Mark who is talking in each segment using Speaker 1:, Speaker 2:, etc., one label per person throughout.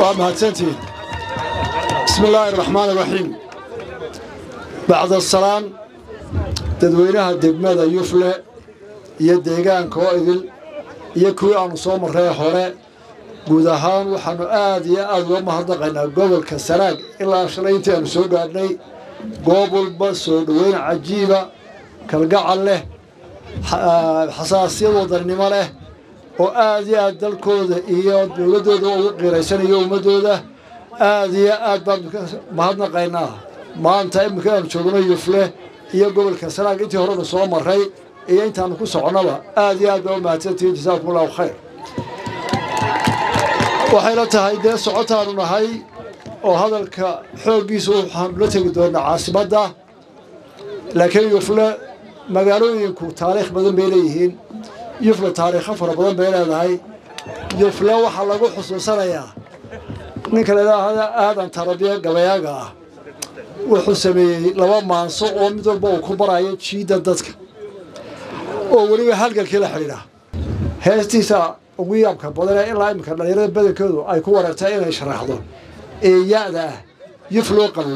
Speaker 1: waa mahadsantihiin bismi illaahi araxmaan iraxiim bacda salaan dadweynaha degmada yufle iyo deegaanka oo idil iyo kuwii aannu soo marray hore guud ahaan waxaannu aad iyo aad uga mahadnaqaynaa gobolka sanaag ilaa shalay intii aannu soo gaadhnay goob walba soo dhoweyn cajiiba kalgacal leh xasaasiyad wadannimo leh oo aad iyo aad dalkooda iyo dowladdooda ugu qiiraysanayo ummaddooda aad iyo aad baan mahadnaqaynaa maanta iminka aanu joogno yufle iyo gobolka sanaag intii horenu soo marray iyo intaannu ku soconnaba aad iyo aad baa u mahadsantihiin jasaakum allahu khayr waxayla tahay dee socotaanu nahay oo hadalka xooggiisa waxaanu la tegi doonaa caasimadda laakiin yufle magaalooyinku taariikh badan bay leeyihiin yufle taariikho fara badan bay leedahay yufle waxaa lagu xusuusanayaa ninka ladhaahda aadan tarabiya gabayaaga ah wuxuu sameeyey laba maanso oo mid walba uu ku barayo jiidda dadka oo weliba halgalkii la xidhiidha heestiisa ugu yaabka badanee ilaa iminka dhallinyarada badankoodu ay ku wareegtay inay sharaxdo ee ya-da ah yuf loo qabow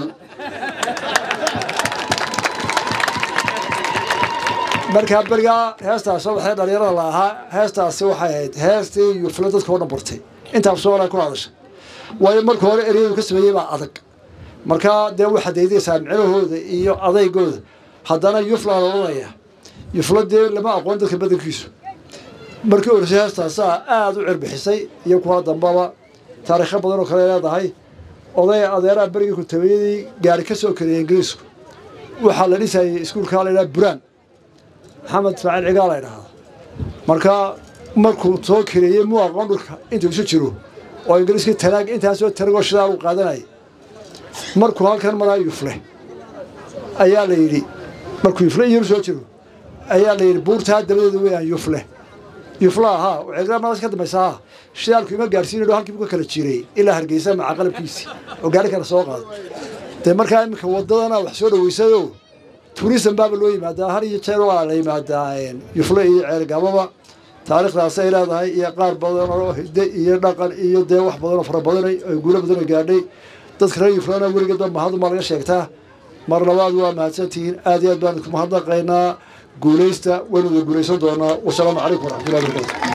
Speaker 1: markaa berigaa heestaas waxay dhallinyarada la ahaa heestaasi waxay ahayd heestii yufle dadka oo dhan bartay intaas soola ku hadasha waayo marka hore eryadu ka sameeyey baa adag markaa dee waxaad daydaysaa micnahooda iyo adaygooda haddana yuflaa la odhanaya yufla dee lama aqoon dadka badankiisu markii orsay heestaasaa aada u cirbixisay iyo kuwa dambaba taariikho badan oo kale leedahay oday adeeraha berigii kuntabiyadii gaari ka soo kariyay ingiriisku waxaa la dhisayay iskuulkaa la ydhaha buraan maxamed ismaaciil cigaa la ydhahda markaa markuu soo kareeyey muu aqoon dhulka intuu isu jiro oo ingiriiskii tanaag intaasoo tanagoo shidaal u qaadanayay markuu halkan maraa yufle ayaa la yidhi markuu yufle iyaru soo jiro ayaa la yidhi buurtaa dabadeeda weeyaan yufle yufla ahaa ciidamadaas ka dambaysa ahaa shidaalku ima gaarsiinayo halkii buu ka kala jiray ilaa hargeysa maca qalabkiisii oo gaari kale soo qaado dee markaa iminka wadadana wax soo dhaweysayo turism baaba loo yimaadaa har iyo jeer waa la yimaadaa yufle iyo ceelgababa taariikhdaas ay leedahay iyo qaar badan oo hidde iyo dhaqan iyo dee wax badan oo fara badan oo guulo badan oo gaadhay dadka reer yuflana weligeedba mahaduma laga sheegtaa mar labaad waa mahadsantihiin aad iyo aad baan idinku mahadnaqaynaa guulaysta waynu wada guulaysan doonaa wasalaamu calaykum waraxmatullahi barakatu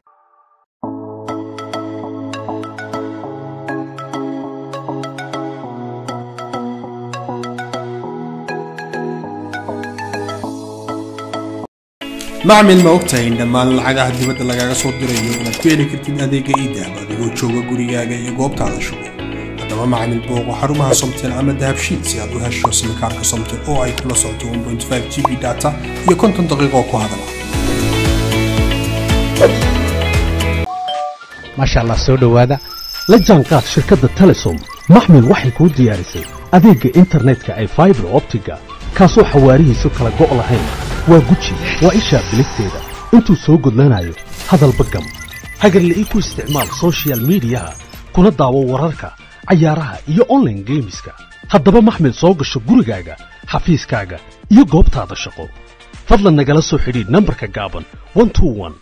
Speaker 2: macmil ma ogtahay in dhammaan lacagaha dibadda lagaaga soo dirayo inaad ku heli kartid adeega iidahab adigoo jooga gurigaaga iyo goobtaada shugo haddaba macmil booqo xarumaha somtel ama dahabshiid si aad u hesho simikaarka somtel oo ay kula socoto 1.5 g b data iyo konton daqiiqo ku hadala
Speaker 3: maasha allah soo dhowaada la jaanqaad shirkadda telesom maxmil waxay kuu diyaarisay adeegga internetka ay faibar optiga kaasoo xawaarihiisu kala go' lahayn waa guji waa ishaa biligteeda intuu soo gudlanayo hadalba gam hagarle ii ku isticmaal sochial midiyaha kuna daawo wararka cayaaraha iyo onlaine geemiska haddaba maxmil soo gasho gurigaaga xafiiskaaga iyo goobtaada shaqo fadlan nagala soo xidhiidh nambarka gaaban